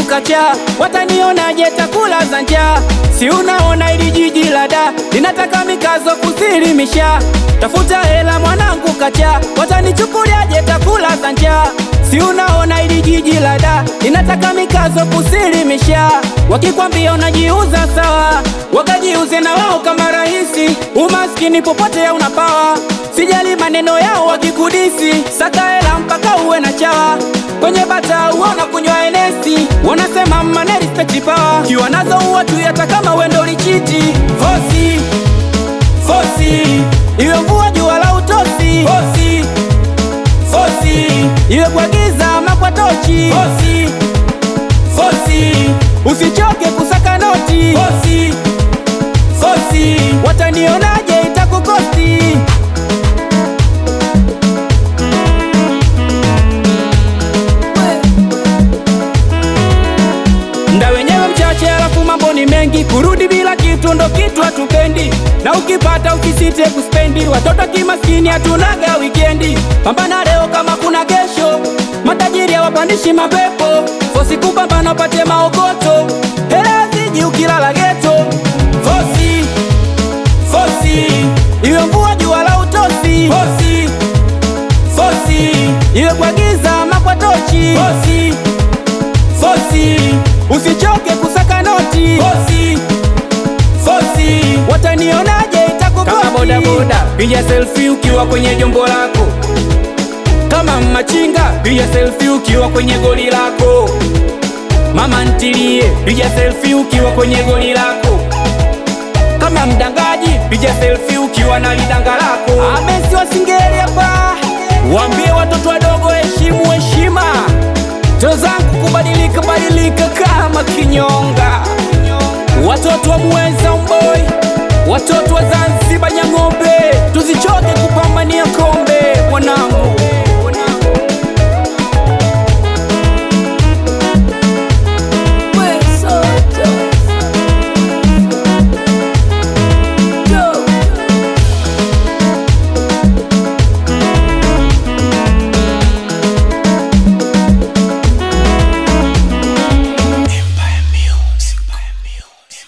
kacha, watanionaje takula za njaa? Si unaona ili jiji la da linataka mikazo kusilimisha, tafuta hela mwanangu kacha, watanichukuliaje takula za njaa? Si unaona ili jiji la da linataka mikazo kusilimisha, wakikwambia unajiuza sawa, wakajiuze na wao kama rahisi. Umaskini popote hauna pawa, sijali maneno yao wakikudisi, saka hela mpaka uwe na chawa kwenye bata uona kunywa enesi, wanasema mane respect power, kiwa nazo uwa tu hata kama wendo lichiti fosi fosi, iwe mvua jua la utosi fosi fosi, iwe kwa giza ama kwa tochi fosi fosi, usichoke kusaka noti fosi fosi, watanionaje itakukosti Mda wenyewe mchache, alafu mambo ni mengi. Kurudi bila kitu ndo kitu hatupendi, na ukipata ukisite kuspendi. Watoto kimaskini hatunaga wikendi, pambana leo kama kuna kesho. Matajiri hawapandishi mapepo, fosi kupambana upate maokoto. Hela ziji ukilala geto, fosi fosi, iwe mvua jua la utosi, fosi fosi, iwe kwa giza ama kwa tochi, fosi fosi, usichoke kusaka noti fosi fosi, watanionaje itakukosi. Kama bodaboda piga selfie ukiwa kwenye jombo lako, kama machinga piga selfie ukiwa kwenye goli lako, mama ntilie piga selfie ukiwa kwenye goli lako, kama mdangaji piga selfie ukiwa na lidanga lako. Amesi wasingeli hapa, waambie watoto wadogo heshimu heshima Ndoto zangu kubadilika badilika kama kinyonga, watoto wa Muheza Umboi, watoto wa Zanzibar Nyang'ombe